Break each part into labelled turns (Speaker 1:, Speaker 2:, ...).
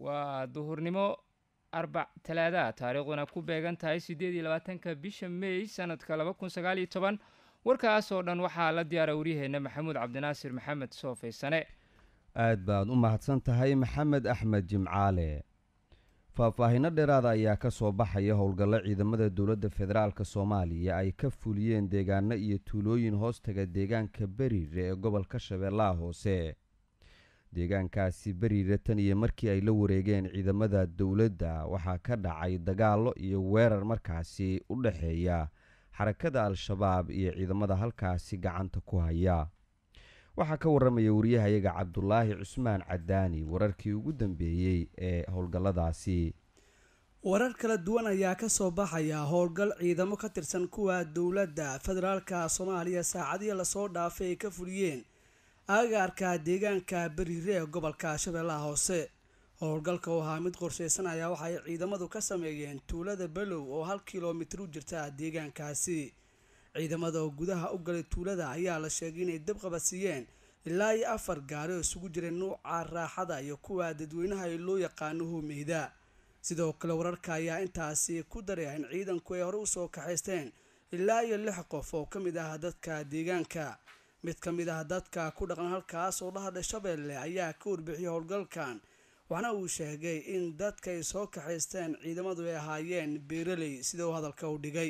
Speaker 1: waa duhurnimo arbac talaada taariikhduna ku beegan tahay siddeed iyo labaatanka bisha mey sanadka laba kun sagaal iyo toban warkaas oo dhan waxaa la diyaara waryaheena maxamuud cabdinaasir maxamed soofaysane
Speaker 2: aad baad u mahadsan tahay maxamed axmed jimcaale faahfaahinno dheeraada ayaa ka soo baxaya howlgallo ciidamada dowladda federaalk soomaaliya ay ka fuliyeen deegaano iyo tuulooyin hoostaga deegaanka beriire ee gobolka shabeellaha hoose deegaankaasi beriire tan iyo markii ay la wareegeen ciidamada dowladda waxaa ka dhacay dagaallo iyo weerar markaasi u dhexeeya xarakada al-shabaab iyo ciidamada halkaasi gacanta ku haya waxaa ka waramaya wariyahayaga cabdulaahi cusmaan cadaani wararkii ugu dambeeyey ee howlgalladaasi
Speaker 3: warar kala duwan ayaa ka soo baxaya howlgal ciidamo ka tirsan kuwa dowladda federaalka soomaaliya saacadihii lasoo dhaafay ay ka fuliyeen agaarka deegaanka beriire ee gobolka shabeellaha hoose howlgalka oo ahaa mid qorsheysan ayaa waxaay ciidamadu ka sameeyeen tuulada below oo hal kilomitir u jirta deegaankaasi ciidamada oo gudaha u galay tuulada ayaa la sheegay inay dab qabadsiiyeen ilaa iyo afar gaari oo isugu jiray nuuca raaxada iyo kuwa dadweynaha ee loo yaqaano hoomeyda sidoo kale wararka ayaa intaasi ku daraya in ciidanku ay hore usoo kaxaysteen ilaa iyo lix qof oo ka mid ah dadka deegaanka mid ka mid ah dadka ku dhaqan halkaas oo dhahadha shabeelle ayaa ka warbixiyay howlgalkan waxna uu sheegay in dadka ay soo kaxaysteen ciidamadu ay ahaayeen beeraley sida uu hadalka u dhigay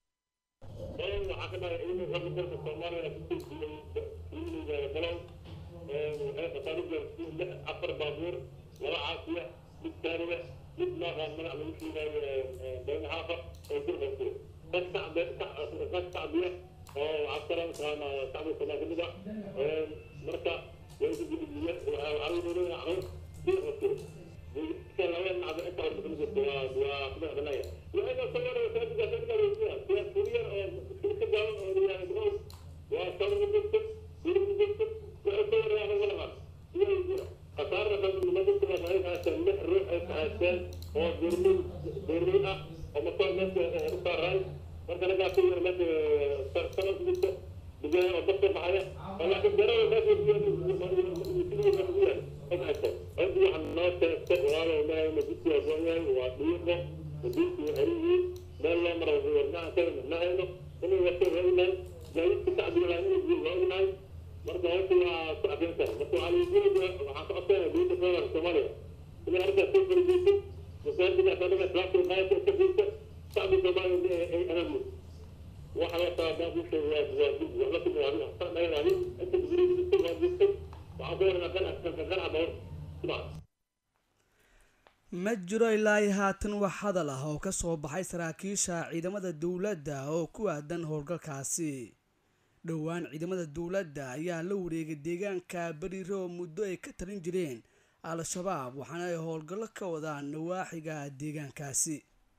Speaker 4: afar baabuur laba caafiya mid taariga mid maaqaan magac lagu sheegayo baynaxaafa oo durqayso dad shacbiya oo cabsara taqaana shacbi somaa kamid ah marka way ku gudbiye waxaa lagu doonayaa caruur durqayso laba nacdo inta horta kamid jirto waa waa kumac banaya waxayna sawiraya saadiga saadiga weydiya siya kuriyar oo ka gaaban oo riyaa brow waa sawir jirto guri jirto waxay sawiraya walaha siya weydiya khasaarada nimadii kula haykaaseen lix ruux ay kahaysteen oo beerley beerley ah oo makoor meesha u saaray marka nagaa ku yar meesha sanad jirta digaya oo dabka baxaya oo laakiin beerada meesha sidii ugu yahay ay kahaysteen cidi waxaa noo sheegtay walaalo mahayna jidkii waa go'yahay waa dhiiqo madiinki waa xeriyihiin meel loo maro warnaha kaga mahayno inay wato waa ognahay gaadiidka shacbiga laa inay jirin waa ognahay marka hawsha waa ku cadeynta marka waxaa lagujeeda waxaan ka codsanaya dowladda federaalka soomaaliya inay arrintaas soo fargeyso masaajidka anaga islaamka qaayadka iska fiirta shacbi soomaaliya ay aamno waxa la taabaa ku sheegay waa dib wax la timid adiga san dhagan adin inta guriyada jirtay waa jirtay waxaan ku waranaa kan kan kan caba sidaa
Speaker 3: ma jiro ilaa iyo haatan wax hadal ah oo ka soo baxay saraakiisha ciidamada dowladda oo ku aadan howlgalkaasi dhowaan ciidamada dowladda ayaa la wareegay deegaanka beriire oo muddo ay ka talin jireen al-shabaab waxaana ay howlgallo ka wadaan nawaaxiga deegaankaasi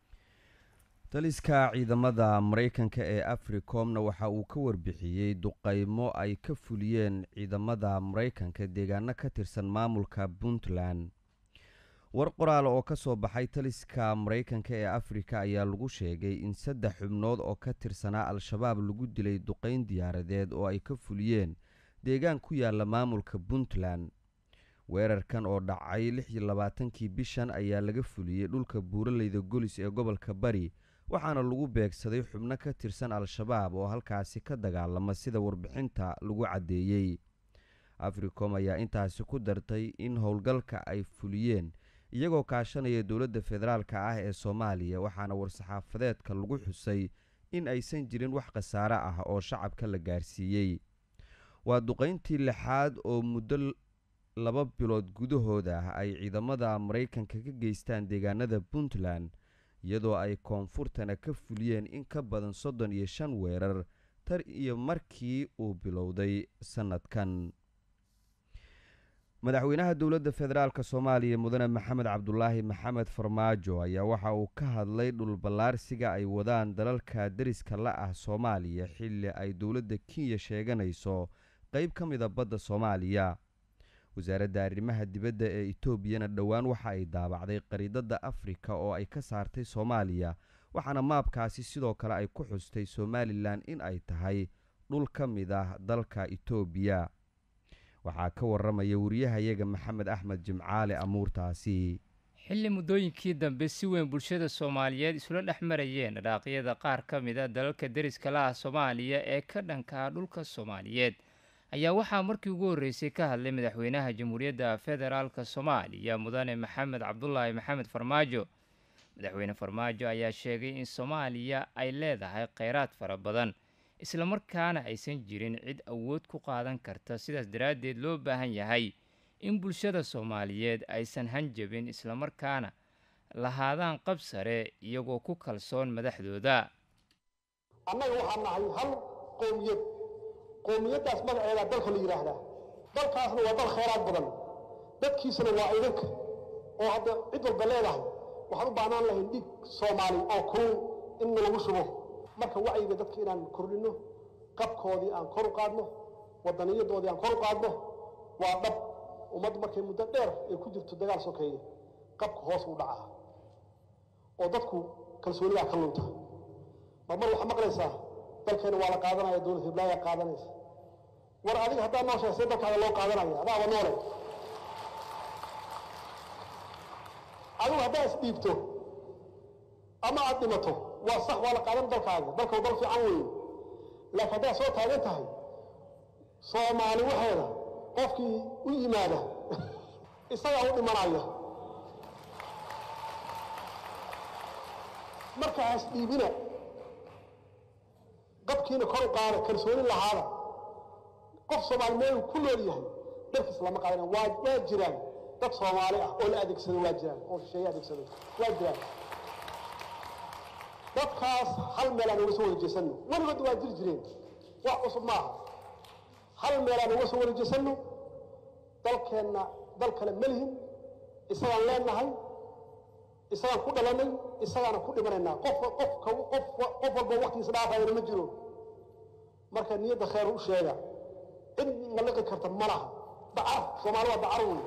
Speaker 2: taliska ciidamada maraykanka ee africomna waxa uu ka warbixiyey duqaymo ay ka fuliyeen ciidamada maraykanka deegaano ka tirsan maamulka puntland war qoraal oo ka soo baxay taliska maraykanka ee afrika ayaa lagu sheegay in saddex xubnood oo ka tirsanaa al-shabaab lagu dilay duqayn diyaaradeed oo ay ka fuliyeen deegaan ku yaala maamulka puntland weerarkan oo dhacay lix iyo labaatankii bishan ayaa laga fuliyey dhulka buuraleyda golis ee gobolka bari waxaana lagu beegsaday xubno ka tirsan al-shabaab oo halkaasi ka dagaalama sida warbixinta lagu caddeeyey africom ayaa intaasi ku dartay in howlgalka ay fuliyeen iyagoo kaashanaya dowladda federaalka ah ee soomaaliya waxaana war-saxaafadeedka lagu xusay in aysan jirin wax khasaare ah oo shacabka la gaarsiiyey waa duqayntii lixaad oo muddo laba bilood gudahooda ah ay ciidamada maraykanka ka geystaan deegaanada puntland iyadoo ay koonfurtana ka fuliyeen in ka badan soddon iyo shan weerar tar iyo markii uu bilowday sannadkan madaxweynaha dowladda federaalk soomaaliya mudane maxamed cabdulaahi maxamed farmaajo ayaa waxa uu ka hadlay dhulballaarsiga ay wadaan dalalka deriska la ah soomaaliya xilli ay dowladda kenya sheeganayso qeyb ka mida badda soomaaliya wasaaradda arrimaha dibadda ee etoobiyana dhowaan waxa ay daabacday qariidada afrika oo ay ka saartay soomaaliya waxaana maabkaasi sidoo kale ay ku xustay somalilan in ay tahay dhul ka mid ah dalka etoobiya waxaa ka waramaya wariyahayaga maxamed axmed jimcaale amuurtaasi
Speaker 1: xilli muddooyinkii dambe si weyn bulshada soomaaliyeed isula dhex marayeen dhaqaaqyada qaar ka mid a dalalka deriska la ah soomaaliya ee ka dhanka ah dhulka soomaaliyeed ayaa waxaa markii ugu horreysay ka hadlay madaxweynaha jamhuuriyadda federaalk soomaaliya mudane maxamed cabdulaahi maxamed farmaajo madaxweyne farmaajo ayaa sheegay in soomaaliya ay leedahay kheyraad fara badan islamarkaana aysan jirin cid awood ku qaadan karta sidaas daraaddeed loo baahan yahay in bulshada soomaaliyeed aysan hanjabin islamarkaana lahaadaan qab sare iyagoo ku kalsoon madaxdooda
Speaker 5: annaga waxaan nahay hal qowmiyad qowmiyaddaas magaceeda dalka la yidhaahdaa dalkaasna waa dal khayraad badan dadkiisana waa idinka oo hadda cid walba leedahay waxaan u baahnaan lahayn dhiig soomaali oo kulul in lagu shubo marka wacyiga dadka inaan kordhinno qabkoodii aan kor u qaadno wadaniyadoodii aan kor u qaadno waa dhab ummaddu markay muddo dheer ay ku jirto dagaal sokeeye qabka hoos u dhacaa oo dadku kalsoonidaa ka lunta marmar waxaa maqlaysaa dalkeena waa la qaadanaya dowlad hiblaayaa qaadanaysa war adiga haddaa noo sheeg see dalkaada loo qaadanaya adaaba noole adigu haddaa isdhiibto ama aad dhimato waa sax waa la qaadan dalkaaga dalkau dal fiican weeye laakiin haddaad soo taagan tahay soomaali waxeeda qofkii u yimaada isagaa u dhimanaya marka has dhiibina qabkiina kor u qaada kalsooni lahaada qof soomaali meel ku nool yahay dalkiis lama qaadana waa waa jiraan dad soomaali ah oo la adeegsado waa jiraan oo shisheeye adeegsado waa jiraan dadkaas hal meel aan uga soo wareejeysanno weligood waa jiri jireen wax cusub maaha hal meel aan uga soo wareejeysanno dalkeenna dal kale ma lihin isagaan leenahay isagaan ku dhalanay isagaana ku dhimanaynaa qof qof qof qof walba waqtigiisa dhaafayana ma jiro marka niyadda khayr u sheega cid naliqi karta ma laha dacar soomaali waa dacar wey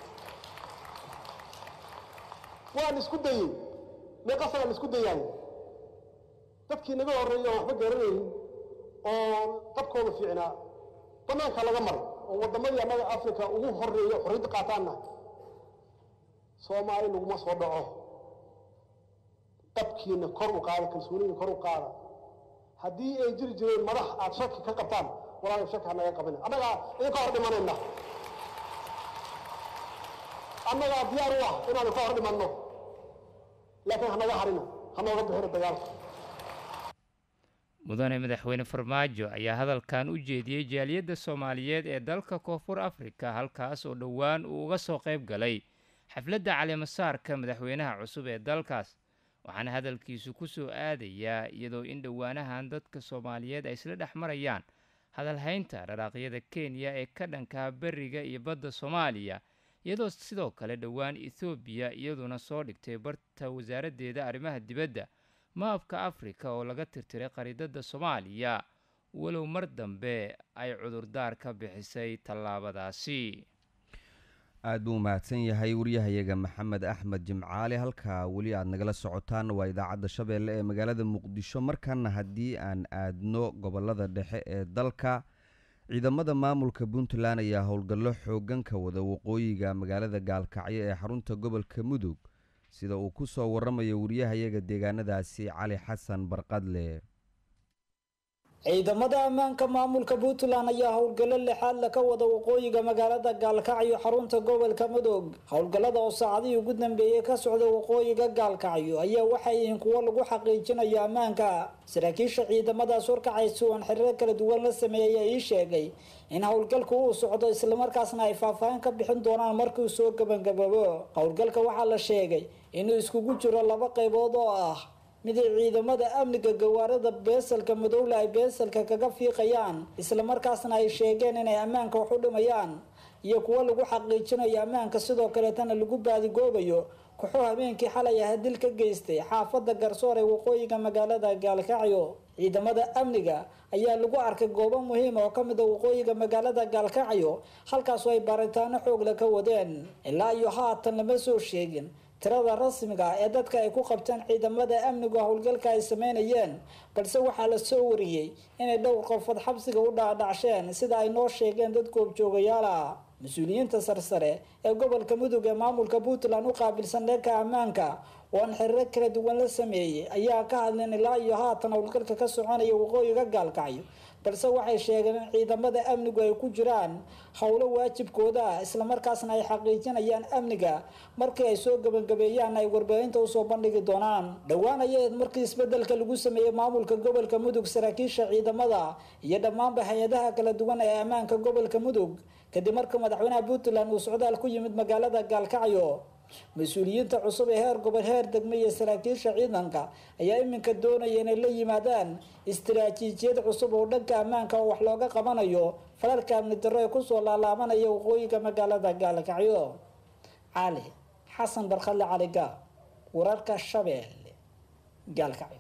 Speaker 5: waan isku dayey meeqasagaan isku dayaay dadkii naga horreeyay oo waxba garanaynin oo qabkooda fiicnaa bannaanka laga maray oo waddamadii annaga africa ugu horreeya xorriyadda qaataanna soomaali laguma soo dhaco qabkiina kor u qaada kalsooniina kor u qaada haddii ay jiri jireen madax aad shaki ka qabtaan walaalay shaki ha naga qabina annagaa idinka hor dhimanayna annagaa diyaar u ah inaan ka hor dhimanno laakiin hanaga harina ha nooga bixina dagaalka
Speaker 1: mudane madaxweyne farmaajo ayaa hadalkan u jeediyey jaaliyadda soomaaliyeed ee dalka koonfur afrika halkaas oo dhowaan uu uga soo qayb galay xafladda caleemasaarka madaxweynaha cusub ee dalkaas waxaana hadalkiisu ku soo aadayaa iyadoo in dhowaanahan dadka soomaaliyeed ay isla dhex marayaan hadalhaynta dharaaqyada kenya ee ka dhankaa beriga iyo badda soomaaliya iyadoo sidoo kale dhowaan ethoobiya iyaduna soo dhigtay barta wasaaraddeeda arrimaha dibadda maabka afrika oo laga tirtiray qariidada soomaaliya walow mar dambe ay cudurdaar ka bixisay tallaabadaasi
Speaker 2: aada buu mahadsan yahay waryahayaga maxamed axmed jimcaali halkaa weli aada nagala socotaan waa idaacadda shabeelle ee magaalada muqdisho markana haddii aan aadno gobolada dhexe ee dalka ciidamada maamulka puntland ayaa howlgallo xoogan ka wada waqooyiga magaalada gaalkacyo ee xarunta gobolka mudug sida uu ku soo waramayo wariyahayaga deegaanadaasi cali xasan barqadle
Speaker 6: ciidamada ammaanka maamulka puntland ayaa howlgallo lixaad la ka wada waqooyiga magaalada gaalkacyo xarunta gobolka mudug howlgallada oo saacadihii ugu dambeeyey ka socda waqooyiga gaalkacyo ayaa waxay yihiin kuwo lagu xaqiijinayo ammaanka saraakiisha ciidamadaas warkacaysi oon xiriiro kala duwan la sameeyey ayaa ii sheegay in howlgalku uu socdo islamarkaasna ay faahfaahin ka bixin doonaan markuu soo gabangababo howlgalka waxaa la sheegay inuu iskugu jiro laba qaybood oo ah mid ay ciidamada amniga gawaarada beesalka madowle ay beesalka kaga fiiqayaan islamarkaasna ay sheegeen inay ammaanka wax u dhimayaan iyo kuwo lagu xaqiijinayo ammaanka sidoo kaleetana lagu baadigoobayo kuxuu habeenkii xalay ah dil ka geystay xaafada garsoor ee waqooyiga magaalada gaalkacyo ciidamada amniga ayaa lagu arkay goobo muhiim oo kamid a waqooyiga magaalada gaalkacyo halkaasoo ay baaritaano xoogle ka wadeen ilaa iyo haatan lama soo sheegin tirada rasmiga ee dadka ay ku qabteen ciidamada amnigu howlgalka ay sameynayeen balse waxaa la soo wariyey inay dhowr qofood xabsiga u dhaadhacsheen sida ay noo sheegeen dad goobjoogayaala mas-uuliyiinta sarsare ee gobolka mudug ee maamulka puntland u qaabilsan dhanka ammaanka oo aan xiriiro kala duwan la sameeyey ayaa ka hadleen ilaa iyo haatan howlgalka ka soconaya waqooyiga gaalkacyo balse waxay sheegeen in ciidamada amnigu ay ku jiraan howlo waajibkooda ah islamarkaasna ay xaqiijinayaan amniga markii ay soo gabagabeeyaan ay warbaahinta usoo bandhigi doonaan dhowaan ayaed markii isbedelka lagu sameeyey maamulka gobolka mudug saraakiisha ciidamada iyo dhammaanba hay-adaha kala duwan ee ammaanka gobolka mudug kadib markii madaxweynaha puntland uu socdaal ku yimid magaalada gaalkacyo mas-uuliyiinta cusub ee heer gobol heer degme iyo saraakiisha ciidanka ayaa iminka doonaya inay la yimaadaan istaraatiijiyad cusub oo dhanka ammaanka oo wax looga qabanayo falalka amni darro ee kusoo laalaabanaya waqooyiga magaalada gaalkacyo cali xasan barkadle caliga wararka shabeelle gaalkacyo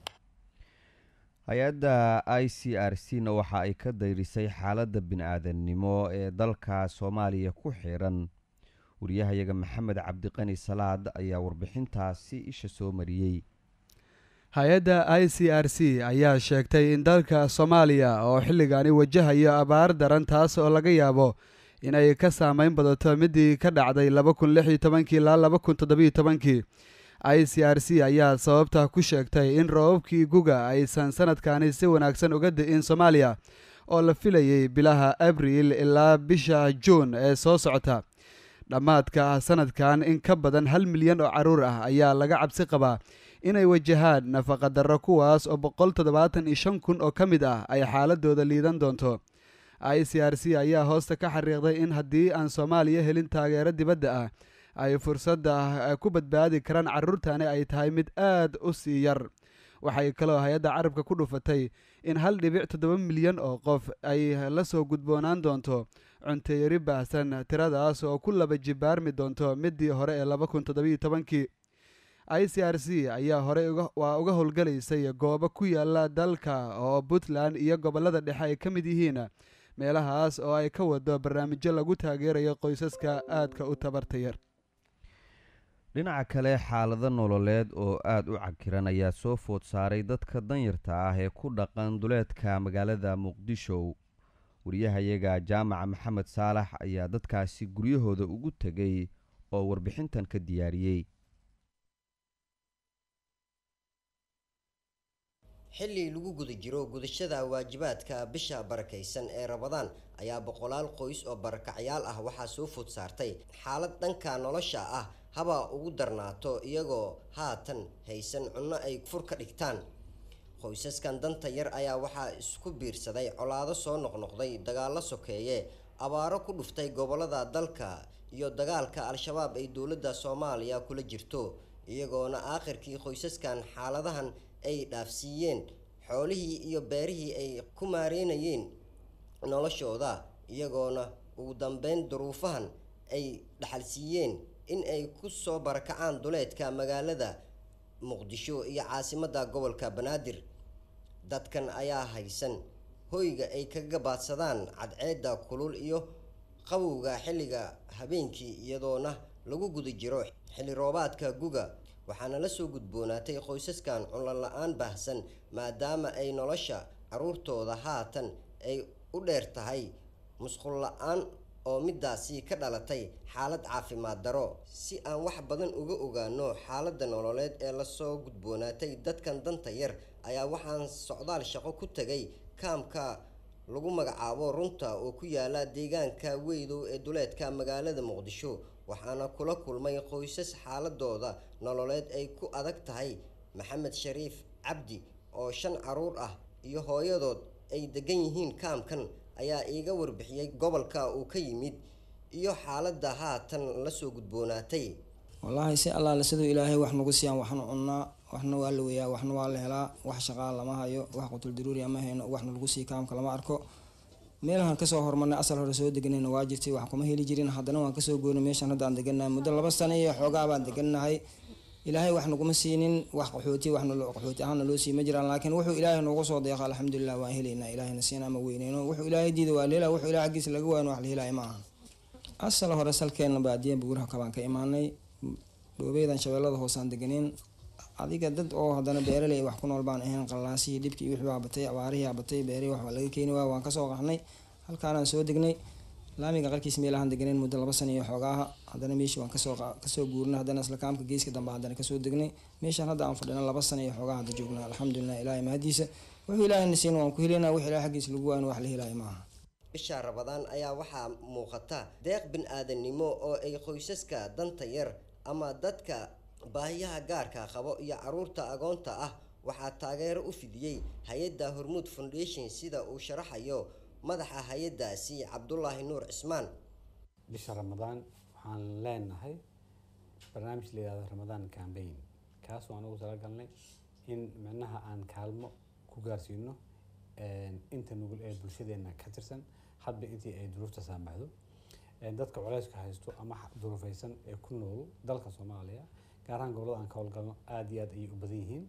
Speaker 2: hay-adda i c r c na waxa ay ka dayrisay xaaladda bini-aadannimo ee dalka soomaaliya ku xiran wariyahayaga maxamed cabdiqani salaad ayaa warbixintaasi isha soo mariyey
Speaker 7: hay-adda i c r c ayaa sheegtay in dalka soomaaliya oo xilligaani wajahayo abaar daran taas oo laga yaabo inay ka saameyn badato midii ka dhacday laba kun lix iyo tobankii ilaa laba kun toddobiyo tobankii i c r c ayaa sababta ku sheegtay in roobabkii guga aysan sanadkani si wanaagsan uga di'in soomaaliya oo la filayay bilaha abriil ilaa bisha juun ee soo socota dhammaadka sanadkan in ka badan hal milyan oo caruur ah ayaa laga cabsi qabaa inay wajahaan nafaqadarro kuwaas oo boqol toddobaatan iyo shan kun oo ka mid ah ay xaaladooda liidan doonto i c r c ayaa hoosta ka xariiqday in haddii aan soomaaliya helin taageero dibadda ah ay fursadda ku badbaadi karaan carruurtani ay tahay mid aad u sii yar waxay kaloo hay-adda carabka ku dhufatay in hal dhibic toddoba milyan oo qof ay la soo gudboonaan doonto cunteyari baahsan tiradaas oo ku laba jibaarmi doonto midii hore ee laba kun toddobiyo tobankii i c r c ayaa horey waa uga howlgalaysay goobo ku yaala dalka oo puntland iyo gobollada dhexe ay ka mid yihiin meelahaas oo ay ka wado barnaamijyo lagu taageerayo qoysaska aadka u tabarta yar
Speaker 2: dhinaca kale xaalado nololeed oo aada u cakiran ayaa soo food saaray dadka danyarta ah ee ku dhaqan duleedka magaalada muqdisho wariyahayaga jaamaca maxamed saalax ayaa dadkaasi guryahooda ugu tegay oo warbixintan ka diyaariyey
Speaker 8: xilli lagu guda jiro gudashada waajibaadka bisha barakaysan ee rabadaan ayaa boqolaal qoys oo barakacyaal ah waxaa soo food saartay xaalad dhanka nolosha ah haba ugu darnaato iyagoo haatan haysan cunno ay fur ka dhigtaan qoysaskan danta yar ayaa waxaa isku biirsaday colaado soo noqnoqday dagaallo sokeeye abaaro ku dhuftay gobolada dalka iyo dagaalka al-shabaab ay dowladda soomaaliya kula jirto iyagoona aakhirkii qoysaskan xaaladahan ay dhaafsiiyeen xoolihii iyo beerihii ay ku maareynayeen noloshooda iyagoona ugu dambeyn duruufahan ay dhaxalsiiyeen in ay ku soo barakacaan duleedka magaalada muqdisho iyo caasimadda gobolka banaadir dadkan ayaa haysan hoyga ay ka gabaadsadaan cadceedda kulul iyo qabowga xilliga habeenkii iyadoona lagu guda jiro xilli roobaadka guga waxaana la soo gudboonaatay qoysaskan cunlan la-aan baahsan maadaama ay nolosha caruurtooda haatan ay u dheer tahay musqul la-aan oo midaasi ka dhalatay xaalad caafimaad daro si aan wax badan uga ogaano xaaladda nololeed ee lasoo gudboonaatay dadkan danta yar ayaa waxaan socdaal shaqo ku tegay kaamka lagu magacaabo runta oo ku yaala deegaanka weydow ee duleedka magaalada muqdisho waxaana kula kulmay qoysas xaaladooda nololeed ay ku adag tahay maxamed shariif cabdi oo shan caruur ah iyo hooyadood ay degan yihiin kaamkan ayaa iiga warbixiyey gobolka uu ka yimid iyo xaaladda haatan lasoo gudboonaatay
Speaker 9: wallaahi si allaale siduu ilaahay wax nagu siiyaan waxnu cunnaa waxna waa la weyaa waxna waa la helaa wax shaqaa lama hayo wax qutul daruuriya ma hayno waxna lagu sii kaamka lama arko meelahan kasoo hormarnay asal hore soo deganayna waa jirtay wax kuma heli jirin haddana waan kasoo goynay meeshan hadda aan degannahay muddo laba sano iyo xoogaa baan degannahay ilaahay wax naguma siinin wax qaxooti waxna qaxooti ahaana loo sii ma jiraan laakiin wuxuu ilaahay noogu soo deeqa alxamdulilah waan helaynaa ilaahayna siina ma weyneyno wuxuu ilaahay diida waa leela wuxuu ilahay xaggiisa laga waayan wax la helaya ma ahan asal hore salkeenna baadiyan buuraha kabaan ka imaanay dhoobeedan shabeellada hoosaan deganeen adiga dad oo haddana beeraley wax ku nool baan ahayn qallaasihii dhibkii wixii baa batay abaarihii baa batay beerihii waxbaa laga keeni waaya waan kasoo qaxnay halkaanaan soo degnay laamiga qarkiis meelahaan deganeen muddo laba sana iyo xoogaaha haddana meeshii waan kasoo kasoo guurnay haddana isla kaamka geeska dambe haddana kasoo degnay meeshaan hadda aan fadhina laba sana iyo xoogaa hadda joognaa alxamdulilah ilaahay mahadiisa wuxuu ilaahayna siin waan ku helaynaa wix ilahay xaggiisa lagu waayn wax la helaayo maaha
Speaker 8: bisha rabadaan ayaa waxaa muuqata deeq bin-aadanimo oo ay qoysaska danta yar ama dadka baahiyaha gaarka qabo iyo caruurta agoonta ah waxaa taageero u fidiyey hay-adda hormuud foundation sida uu sharaxayo madaxa hay-addaasi cabdulaahi nuur cismaan
Speaker 10: bisha ramadaan waxaan leenahay barnaamij la yihahdo ramadaan cambaign kaasoo aan ugu talagalnay in micnaha aan kaalmo ku gaarsiino inta nugul ee bulshadeena ka tirsan hadba intii ay duruufta saamaxdo dadka culeyska haysto ama duruufeysan ee ku nool dalka soomaaliya gaar ahaan gobolada aan ka howlgalno aada iyo aad ayay u badan yihiin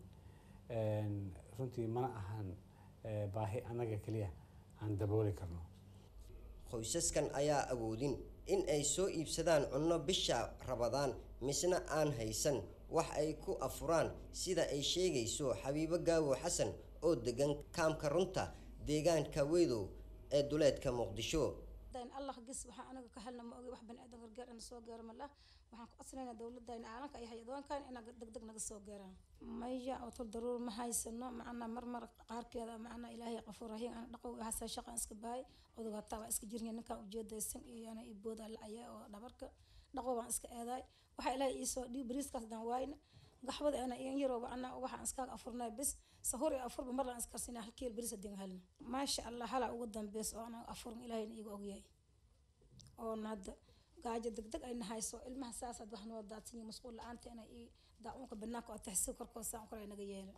Speaker 10: runtii mana ahan baahi annaga keliya aan dabooli karno
Speaker 8: qoysaskan ayaa awoodin in ay soo iibsadaan cunno bisha rabadaan misna aan haysan wax ay ku afuraan sida ay sheegayso xabiibo gaawo xasan oo degan kaamka runta deegaanka weydow ee duleedka muqdisho
Speaker 11: allah gis waxaa anaga ka helna ma ogi wax baniaadan gargaar ina soo gaaro ma lah waxaan ku codsanaynaa dowladayna caalamka iyo hay-adoonkan inaa degdeg naga soo gaaraan maya oo tol daruur ma haysano macnaa marmar qaarkeeda macnaa ilaahay qafuur rahiim ana dhaqow hasa shaqan iska bahay odoga hataa waa iska jirnya ninkaan ujeedaysan iyo ana ibooda lacaya oo dhabarka dhaqow baan iska eedaay waxaa ilaahay iisoo dhiib bariiskaas dan waayna gaxbada ana iyan yarooba ana waxaan iskaaga afurnay bis sahur iyo afurba marlaan iskarsinaa hal kiil bariis hadin helna maasha allah halaa ugu dambeys oo ana afurn ilaahayna iiga ogyahay oona hadda gaajo degdeg ayna hayso ilmaha saasaad wax noo daadsanyi masquul la-aanta ina i daacuunka banaanka oo taxsiib korkood saan kale naga yeela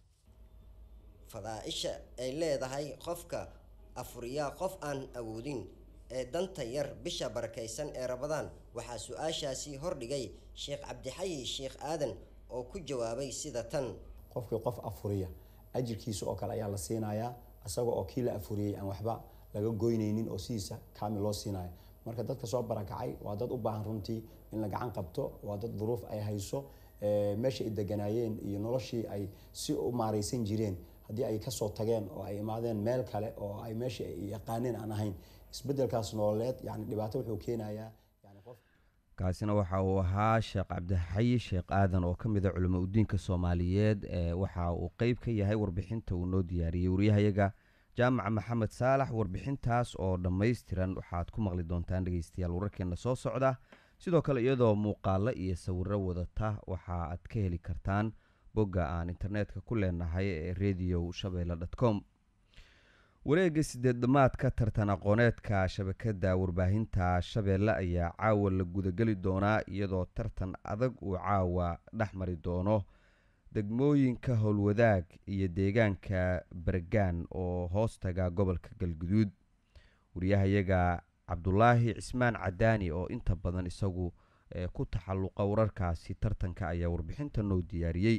Speaker 8: fadaa-isha ay leedahay qofka afuriyaa qof aan awoodin ee danta yar bisha barakaysan ee rabadaan waxaa su-aashaasi hordhigay sheekh cabdixayi sheekh aadan oo ku jawaabay sida tan
Speaker 12: qofkii qof afuriya ajirkiisa oo kale ayaa la siinayaa isaga oo kii la afuriyey aan waxba laga goynaynin oo sidiisa kaamil loo siinayo marka dadka soo barakacay waa dad u baahan runtii in la gacan qabto waa dad duruuf ay hayso meesha ay deganaayeen iyo noloshii ay si u maaraysan jireen haddii ay kasoo tageen oo ay imaadeen meel kale oo ay meeshii ay yaqaaneen aan ahayn isbedelkaas nololeed yani dhibaato wuxuu keenayaa
Speaker 2: kaasina waxa uu ahaa sheekh cabdixayi sheekh aadan oo ka mid a culimo udiinka soomaaliyeed waxa uu qeyb ka yahay warbixinta uu noo diyaariyey wariyahayaga jaamaca maxamed saalax warbixintaas oo dhammaystiran waxaad ku maqli doontaan dhegeystayaal wararkeena soo socda sidoo kale iyadoo muuqaalo iyo sawiro wadata waxa aad ka heli kartaan bogga aan internetka ku leenahay ee radio shabeelle dot com wareega sideed dhamaadka tartan aqooneedka shabakada warbaahinta shabeelle ayaa caawa la gudageli doonaa iyadoo tartan adag uu caawa dhex mari doono degmooyinka howlwadaag iyo deegaanka bergaan oo hoostaga gobolka galguduud wariyahayaga cabdulaahi cismaan cadaani oo inta badan isagu ku taxalluqa wararkaasi tartanka ayaa warbixinta noo diyaariyey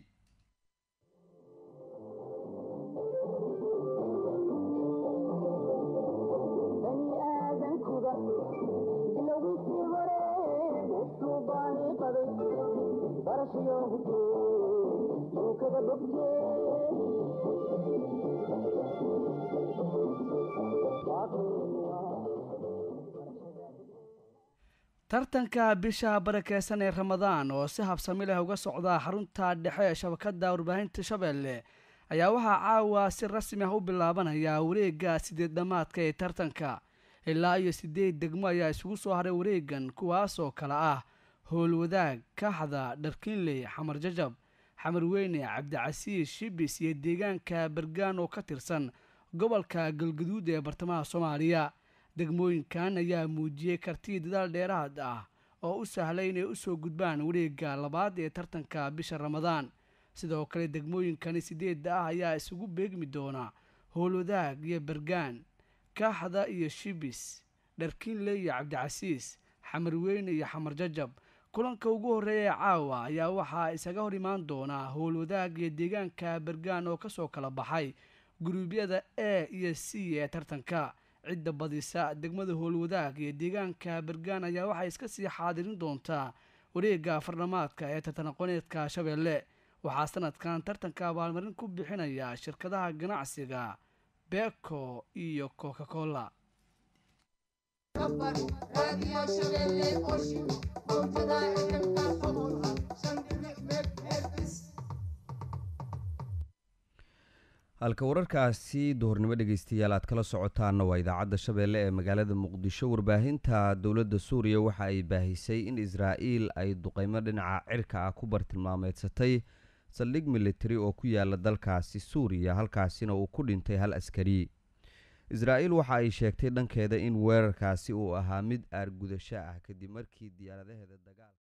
Speaker 3: tartanka bisha barakeysan ee ramadaan oo si habsami leh uga socda xarunta dhexe ee shabakada warbaahinta shabeelle ayaa waxaa caawa si rasmi ah u bilaabanaya wareega sideed dhamaadka ee tartanka ilaa iyo sideed degmo ayaa isugu soo haray wareegan kuwaasoo kale ah howlwadaag kaaxda dharkiinley xamar jajab xamar weyne cabdicasiis shibis iyo deegaanka bergaan oo ka tirsan gobolka galguduud ee bartamaha soomaaliya degmooyinkan ayaa muujiyey kartii dadaal dheeraad ah oo u sahlay inay usoo gudbaan wareega labaad ee tartanka bisha ramadaan sidoo kale degmooyinkani sideedda ah ayaa isugu beegmi doona howlwadaag iyo bergaan kaaxda iyo shibis dharkiinle iyo cabdicasiis xamar weyne iyo xamar jajab kulanka ugu horreeya ee caawa ayaa waxaa isaga hor imaan doonaa howlwadaag iyo deegaanka bergaan oo kasoo kala baxay guruubyada a iyo c ee tartanka cidda badisa degmada howlwadaag iyo deegaanka bergaan ayaa waxay iska sii xaadirin doontaa wareega fardhamaadka ee tartan aqooneedka shabeelle waxaa sanadkan tartanka abaalmarin ku bixinaya shirkadaha ganacsiga beko iyo coca cola
Speaker 2: halka wararkaasi duhurnimo dhegeystayaal aad kala socotaana waa idaacadda shabeelle ee magaalada muqdisho warbaahinta dowladda suuriya waxa ay baahisay in israa'iil ay duqeymo dhinaca cirka ah ku bartilmaameedsatay saldhig militari oo ku yaala dalkaasi suuriya halkaasina uu ku dhintay hal askari israa'iil waxa ay sheegtay dhankeeda in weerarkaasi uu ahaa mid aargudasho ah kadib markii diyaaradaheeda dagaal